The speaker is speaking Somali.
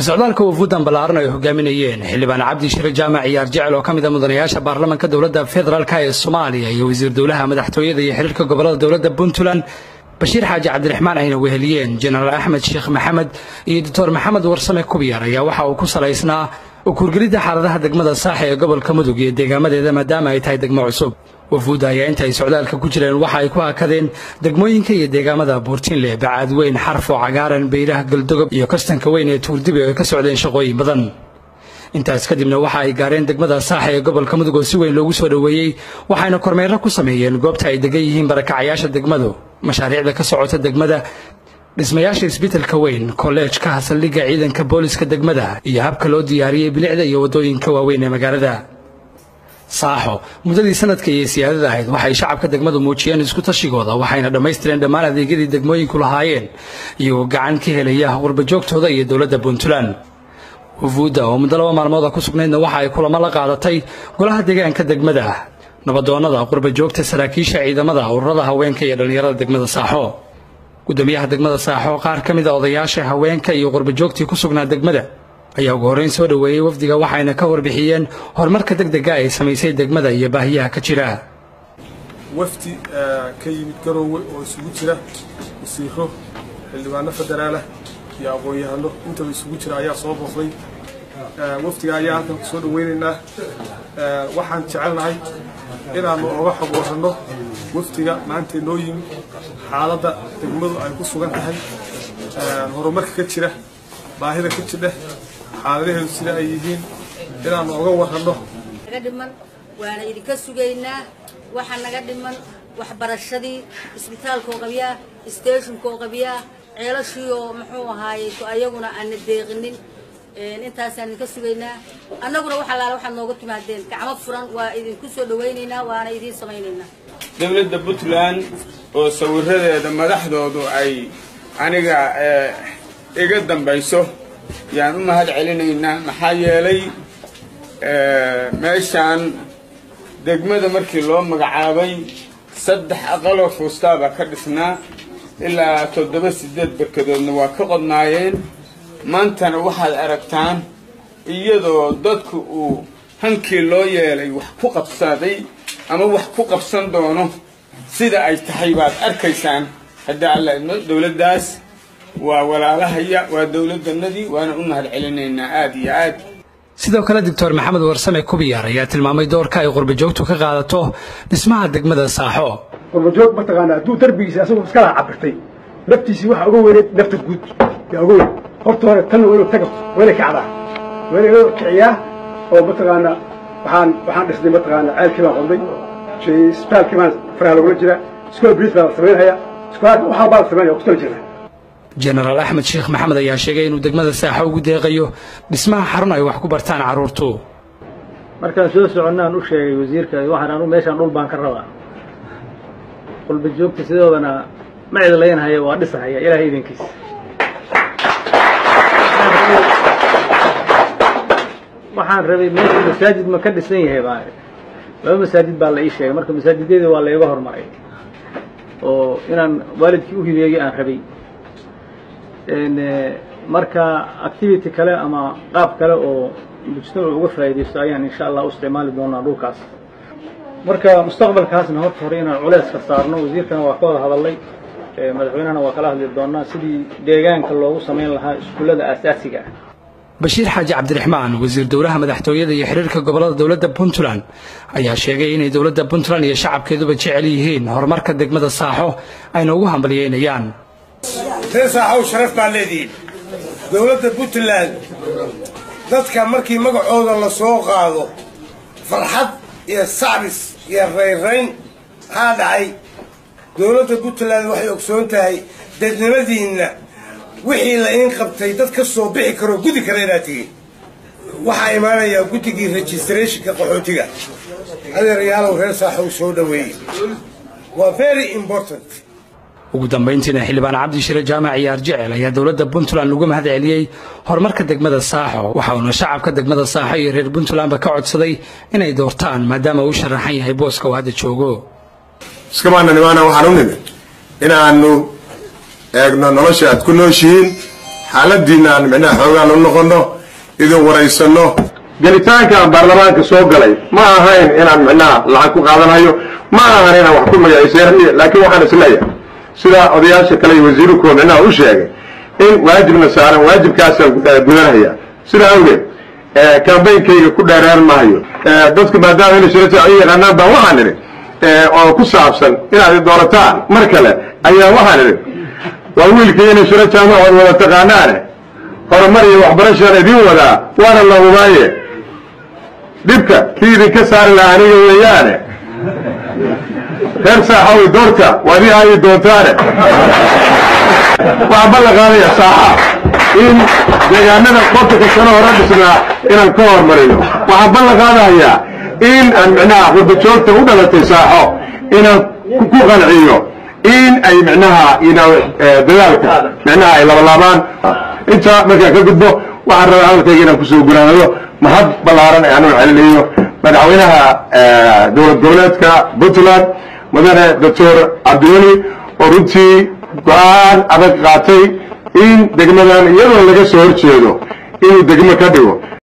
socdaalka wafuudan ballaaran ay hogaaminayeen xildhibaan cabdi shire jaamac ciyaar jecel oo ka mid a mudanayaasha baarlamanka dowladda federaalk ee soomaaliya iyo wasiir dowlaha madaxtooyada iyo xiriirka gobolada dowladda puntland bashiir xaaji cabdiraxmaan ayna weheliyeen jenaraal axmed sheekh maxamed iyo doctor maxamed warsame kubyar ayaa waxa uu ku salaysnaa ukuurgelidda xaaladaha degmada saaxa ee gobolka mudug iyo deegaamadeeda maadaama ay tahay degmo cusub wafuudda ayaa inta ay socdaalka ku jireen waxa ay ku hakadeen degmooyinka iyo deegaamada buurtiinle bacaadweyn xarfo cagaaran beyraha galdogob iyo kastanka weyn ee tuurdibi oo ay ka socdeen shaqooyin badan intaas kadibna waxa ay gaareen degmada saaxa ee gobolka mudug oo si weyn loogu soo dhoweeyey waxayna kormeerro ku sameeyeen goobta ay degan yihiin barakacayaasha degmadu mashaariicda ka socota degmada dhismayaasha isbitelka weyn kolleejka saldhigga ciidanka booliska degmada iyo habka loo diyaariyey bilicda iyo waddooyinka waaweyn ee magaalada saaxo muddadii sanadka iyo siyaadada ahayd waxay shacabka degmadu muujiyeen isku tashigooda waxayna dhammaystireen dhammaan adeegyadii degmooyinku lahaayeen iyagoo gacan ka helaya warbajoogtooda iyo dowladda puntland wafuudda oo muddo laba maalmooda ku sugnaydna waxa ay kulamo la qaadatay golaha deegaanka degmada nabadoonnada qurbajoogta saraakiisha ciidamada ururada haweenka iyo dhallinyarada degmada saaxo gudoomiyaha degmada saaxo qaar ka mid a odayaasha haweenka iyo qurbajoogtii ku sugnaa degmada ayaa ugu horreyn soo dhoweeyey wafdiga waxayna ka warbixiyeen horumarka degdega ay samaysay degmada iyo baahiyaha ka jira wafdi ka yimid garoowe oo isugu jira wasiiro xildhibaano federaalah iyo aqoon-yahano intaba isugu jira ayaa soo booqday wafdiga ayaa halkan ku soo dhaweynaynaa waxaan jecelnahay inaannu oga xog waranno wafdiga maanta noo yimid xaaladda degmadu ay ku sugan tahay horumarka ka jira baahida ka jidha xaaladaheedu sida ay yihiin inaannu oga waranno naga dhiman waana idinka sugaynaa waxaa naga dhiman waxbarashadii isbitaalkoo qabyaa stationkoo qabyaa ceelashiioo muxuu ahaaye ayaguna aana deeqinin intaasaan idinka sugaynaa annaguna wax allaale waxaad nooga timaadeen gacmo furan waa idinku soo dhawaynaynaa waana idiin samaynaynaa dowladda puntland oo sawiradeeda madaxdoodu ay aniga iga dambayso yaan u mahad celinaynaa maxaa yeelay meeshaan degmada markii loo magacaabay saddex aqaloo fuustaabaa ka dhisnaa ilaa toddoba siddeed barkadoodna waa ka qodnaayeen maantana waxaad aragtaan iyadoo dadku uu hankii loo yeelay wax ku qabsaday ama wax ku qabsan doono sida ay tahay baad arkaysaan haddii alla idmo dowladdaas waa walaalahaya waa dowladdanadii waana u mahad celinaynaa aada iyo aad sidoo kale doctor maxamed warsame kubiyaar ayaa tilmaamay doorka ay qurbajoogtu ka qaadato dhismaha degmada saaxo qurbajoog mataqaana hadduu darbigiisi asagoo iska laha cabirtay naftiisii waxaa uga weyneed nafta guud yaa uga weyn horta hore tanna waa inuu taga waa inay kacdaa waa inay kiciyaa oo mataqaana waxaan waxaan dhisnay mataqaana ceelkii baan qodnay isbitaalkii baan faraha lagula jiraa iskool briis baa la samaynhayaa iskool waxaa baa la samaynaya kusala jirnaa jenaraal axmed sheekh maxamed ayaa sheegay inuu degmada saaxo ugu deeqayo dhismaha xarun ay wax ku bartaan carruurtu markaan soo soconnaan u sheegay wasiirka waxaan anu meeshaan dhul baan ka rabaa qulba joogta sidoodana ma cidlaynhaya waa dhisahaya ilaahay idankiisa waxaan rabay meesha masaajid ma ka dhisan yahay baa laba masaajid baa la ii sheegay marka masaajidyadii waa layga hormaray oo inaan waalidkii u hibeeyey aan rabay marka activity kale ama qaab kale oo mujtamac uga faa'iidaysto ayaan insha allah u isticmaali doonaa dhulkaas marka mustaqbalkaasna horta hore inaan culeeska saarno wasiirkana waa ka wada hadalay madaxweynehana waa kala hadli doonaa sidii deegaanka loogu samayn lahaa iskuullada aasaasiga ah bashiir xaaji cabdiraxmaan wasiir dowlaha madaxtooyada iyo xiriirka gobolada dowladda puntland ayaa sheegay inay dowladda puntland iyo shacabkeeduba jecel yihiin horumarka degmada saaxo ayna ugu hambalyeynayaan ree saaxow sharaf baa leedihiin dowladda puntland dadka markii magacooda la soo qaado farxad iyo sacbis iyo rayrayn maxaa dhacay dowladda puntland waxay ogsoon tahay dadnimadiinna wixii la iin qabtay dad ka soo bixi karoo gudi kara inaad tihiin waxaa imaanayaa guddigii registrationka qaxootiga adeerayaalow reer saaxow soo dhoweeyey waa very important ugu dambayntiina xildhibaan cabdi shire jaamac ciyaar jecel ayaa dowladda puntland ugu mahad celiyey horumarka degmada saaxo waxa uuna shacabka degmada saaxo iyo reer puntlandba ka codsaday inay doortaan maadaama uu sharaxan yahay booska uu hadda joogo iskamaana nimaana waxaan u nimid inaannu eegno nolosha aad ku nooshihiin xaaladiina aan micnaha xoogaan u noqono idin waraysanno gelitaanka aan baarlamaanka soo galay ma ahayn inaan micnaha lacag ku qaadanayo ma ahan inaan wax ku magaciiseen laakiin waxaan isleeyahay sida odayaasha kale iyo wasiirukuwa micnaha u sheegay in waajibna saaran waajibkaasaan gudanaya sidaa awgeed kambaynkayga ku dheeraan maayo dadku maadaama inay shirata ay yaqaanaan baan waxaan idhi oo ku saabsan inaad doorataan mar kale ayaa waxaan idhi waa wiilkii inay shiro jaamac ood wada taqaanaane horumar iyo waxbarashaan idiin wadaa waana la hubaaye dhibka kii idinka saari lahaa aniga weeyaane reer saaxawi doorta waad ii haayi doontaane waxaan ballan qaadaya saaxa in deegaanada qofka kastana hore dhisnaa inaan ka hormarino waxaan ballan qaadayaa in aan micnaha qurbajoogta u dhalatay saaxo inaan ku qanciyo in ay micnaha dadaalka micnaha ay labalaabaan intaa markaan ka gudbo waxaan rabaa hadalkayga inaan kusoo gunaanado mahad ballaaran ee anuu celinayo madaxweynaha dowlad goboleedka puntland mudane doctor cabdiweli oo runtii go-aan adag qaatay in degmadan iyadoo laga soo horjeedo inuu degmo ka dhigo